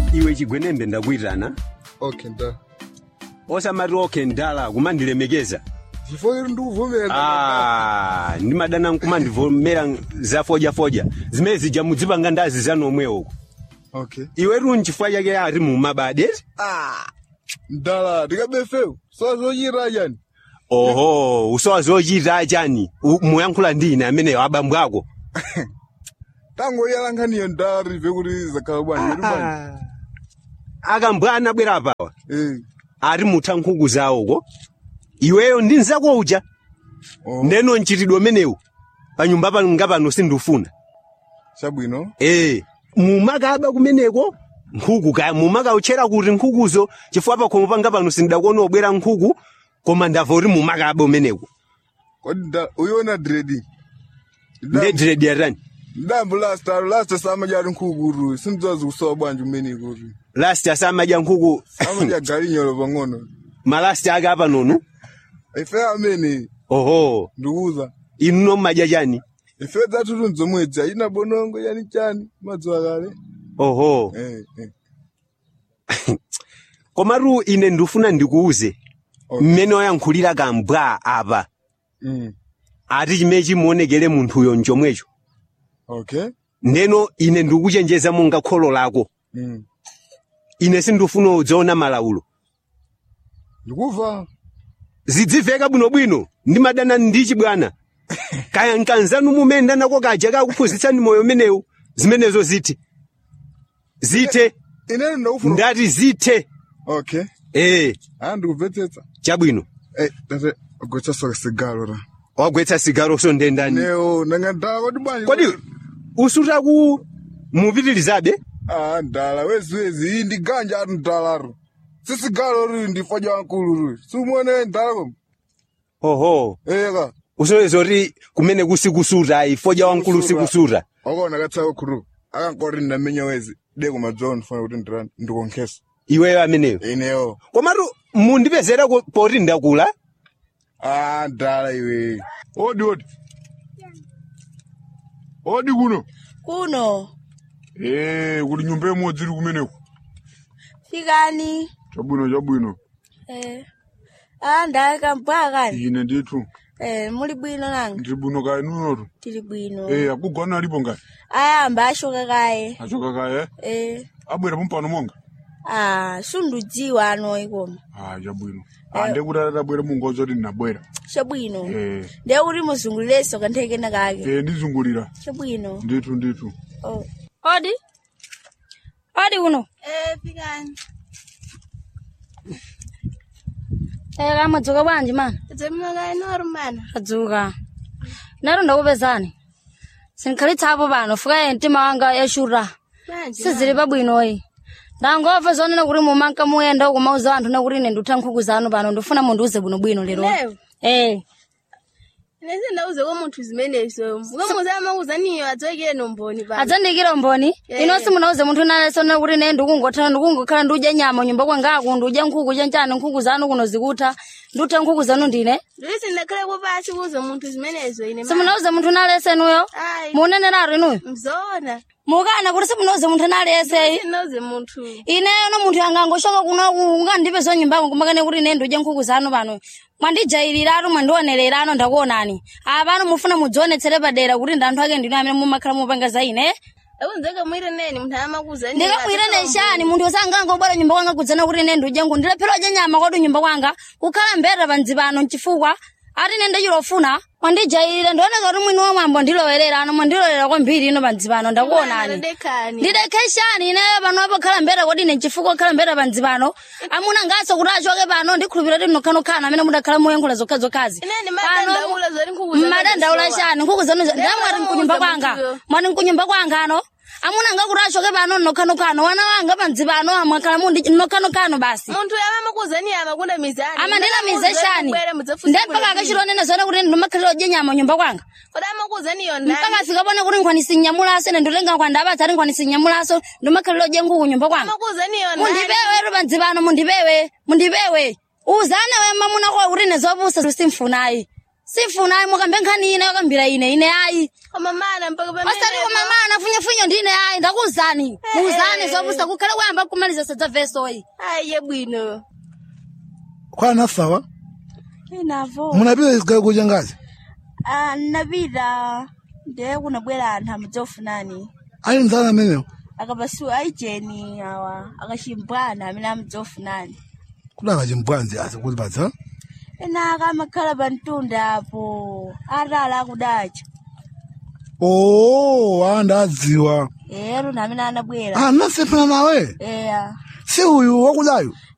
iwe chigwenembe ndakuitana okay nda osamati okay ndala kumandilemekeza chifukwa kuti ndikuvomera Ah, ndimadana nkumandivomera zafojafoja zimene zija mudzipanga ndazi zanomwe uko okay iwetu nchifukwa chake ari mumabade ndala ndikabefewu sazochita chani oho usowa zochita chani U- muyankhula ndine amene abambo ako tangoyalankhaniyo ndala rive kuti zakhala bwanji kuti bwanji akambwana bwera apawa Eh, ari mutha nkhuku zawoko iweyo ndi nzako uja oh, ndeno mchitidwe umenewu panyumba panga pano sindufuna chabwino ee mumakaba kumeneko nkhuku kaya mumakauchera kuti nkhukuzo chifukwa pakhomo panga pano sindakuona obwera nkhuku koma ndava kuti mumakaba umeneko kodi nda- uyiona dredi ndedredi yatani ndambo last alo last samajati nkhuku sindidzazi kusowa bwanji umene kuti last asamadya nkhuku amadya galinyolo pang'ono malasti ake apanonu ife amene oho ndikuuza inu nommadya chani ife dzathutu nzomwedzi ayina bonongo yani chani madziwa kale oho Eh, eh. komatu ine ndifuna ndikuuze Okay. mmene wayankhulira kambwa apa Mm. ati chimene chimuonekere munthuyo nchomwecho okay ndeno ine ndikuchenjeza monga kholo lako Mm. ine sindifuna udzaona malawulo ndikuva zidziveka bwinobwino ndimadana ndichi bwana kaya nkanzanu mumene nako kaja kakuphunzitsani moyo umenewu zimenezo zithe zithe inene ndakufuna ndati zithe okay ee aa ndikubvetsetsa chabwino Eh, tate agwetsaso sigalo ra wagwetsa sigaroso ndendani neo nanga ndala kodi bwanji kodi usutaku mupitilizabe ah ndala weziwezi iyi ndi ganja ati ndalaro sisigalo riri ndifaja wankulu riri simuone ndala kom oho eka usoweza kuti kumene kusikusuta ifoja wankulu sikusuta wakaona katsako khuru akankoti ndamenya wezi de kumadzowa ndifuna kuti ndirani ndikonkhesa iweyo ameneyo ineyo komatu mundipezera ku- poti ndakula ah ndala iwe odi odi odi kuno kuno Eh, kuti nyumba imodzi iri kumeneko fikani chabwino chabwino eh ah ndaleka mpakani ine ndithu eh muli bwino nanga ndiri bwino kaye nunotu tili bwino Eh, akugona alipo ngaye ayamba ashoka kaye achoka kaye eh abwera pompano monga ah sundudziwa ano ikoma ah chabwino ande kuti atabwera mungozo kuti ndinabwera chabwino Eh, ndiye kuti muzungulirenso kanthekena kake eh, ndizungulira chabwino ndithu ndithu oh odi odi uno eh fikani eh kamadzuka bwanji mana dzemnoka inorumana adzuka naro ndakupezani sinkhalitsapo pano fuka mtima wanga yashura sizili pabwinoyi ndangomva zonena kuti mumanka muyenda kumauza anthu nakuti ine ndutha nkhuku zanu pano ndifuna mundiuze bwinobwino lero Lero? eh nese ndauze kwa munthu zimenezo mukamuzama kuzaniyo adzokere nomboni pa adzandikira umboni Yeah, ino yeah. simunauze munthu nalesona kuti ine ndikungotha ndikungokhala ndiudya nyama nyumba kwangaku ndiudya nkhuku chanchani nkhuku zanu kuno zikutha ndutha nkhuku zanu ndine ndisi ndakhale kupasi kuuza munthu zimenezo ine simunauze munthu nalesenuyo ayi muneneraru inuyo mzona mukana kuti simunauze munthu naleseyi sinauze munthu ineyo no munthu angangoshoka kunoku ungandipe zonyumbako kumakane kuti ine ndudye nkhuku zanu pano mwandijayiriratu mwandionererano ndakuonani apano mufuna mudzionetsere padera kuti ndi anthu ake ndino amene mumakhala mupanga za ine akunzeka mwire neni munthu amakuzani ndikamwire neshani munthu usangangobwera nyumba kwanga kudzana kuti ine ndudye nkhuku ndilephera udya nyama kwadi nyumba kwanga kukhala mbeta panzi pano mchifukwa ati ine ndachilofuna mwandijayirire ndioneka kuti mwini wa mwambo ndilowerera ano mwandilowera kwambiri ino panzi pano ndakuonani ndekani ndidekeshani ineyo pano apokhala mbeta kodi ine chifukwa okhala mbeta panzi pano amuna ngaso kuti achoke pano ndikhulupirira kuti mnokhanokhala amene mudakhala muyankhula zokhazokhazi ineni madandaula zoti nkhuku zanu mmadandaula zisowa. chani nkhuku zanu Ndema ndamwati mkunyumba muuza kwanga munthuyo. mwati mkunyumba kwanga ano amuna nga kuti achoke pano mnokhanokano wana wanga panzi pano mwakhala mundi mnokhanokano basi munthu amakuzani amakunda mizani amandinamize shani ndempaka akachilonene zone kuti ndimakhalira udye nyama nyumba kwanga kodi amakuzaniyo mpaka sikapone kuti nkhwani sinyamulaso ine nditenga nkhwanda abatsa ati nkhwani sinyamulaso ndimakhalira udye nkhuku nyumba kwanga amakuzaniyo mundipewe ero panzi pano mundipewe mundipewe uzane we mamuna kwa kuti nezopusa simfunayi sifuna ayi mukambe nkhani ine yakambira ine ine ayi koma mana mpaka pamene osati kumamana funyafunya ndine ayi ndakuwuzani muwuzani zopusa kukhale kuyamba kumaliza sadza vesoyi ayiye bwino kwana sawa inavo munapita isigayo kuja ngazi ah, napita ndiye kunabwera anthu amudzofunani ali mzana amenewo akapasiwa aijeni awa akachimbwana amene amudzofunani kuti akachimbwanzi asikutipatsa ena akamakhala pa mtunda apo atala akudacha oo andadziwa ero namene anabwera anasemphana nawe eya si uyu wakudayo